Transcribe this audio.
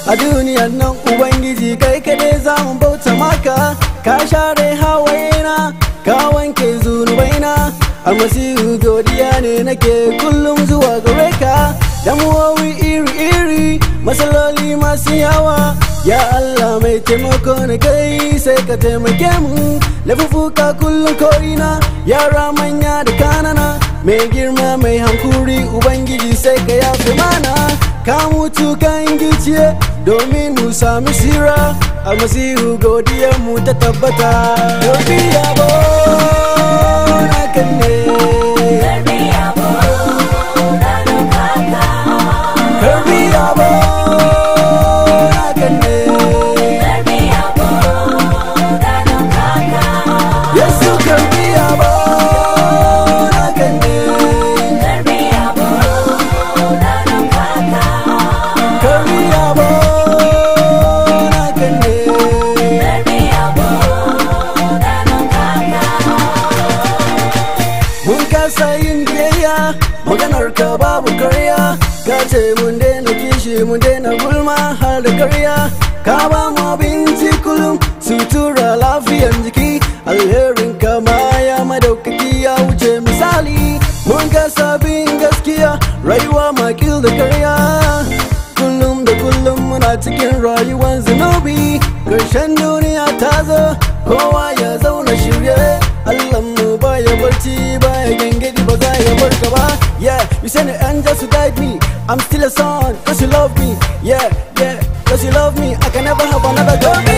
a duniyar nan ubangiji kai kaɗai za mu bauta maka ka share hawaina ka wanke zunubaina almasihu godiya ne nake kullum zuwa gare ka damuwowi iri-iri matsaloli masu yawa ya Allah mai taimako na kai sai ka taimake mu lafufuka kullum ko'ina yara manya da kanana mai girma mai hankuri ubangiji sai ka yafe mana ka mutu kan giciye domin mu sami sira almasihu godiyar mu ta tabbata domin yabo na kan ne Karbi yabo da ɗaukaka. karbi yabo na kan ne Karbi yabo da ɗaukaka. yesu karbi yabo na kan ne Karbi yabo da ɗaukaka. karbi yabo na kan ne Karbi yabo da ɗaukaka. mun kasa yin biyayya maganar ka babu karya ka ce mun daina kishi mun daina gulma har da karya ka ba mu abinci kullum sutura lafiyan jiki alherin ka ma ya madaukaki ya wuce misali mun kasa bin gaskiya rayuwa makil da karya kullum da kullum muna cikin rayuwar zunubi ƙarshen duniya ta zo kowa ya zauna shirye Allah mu baya barci baya gengedi ba za ya barka ba yeah you send an angels to guide me I'm still a son cause you love me yeah yeah cause you love me I can never have another girl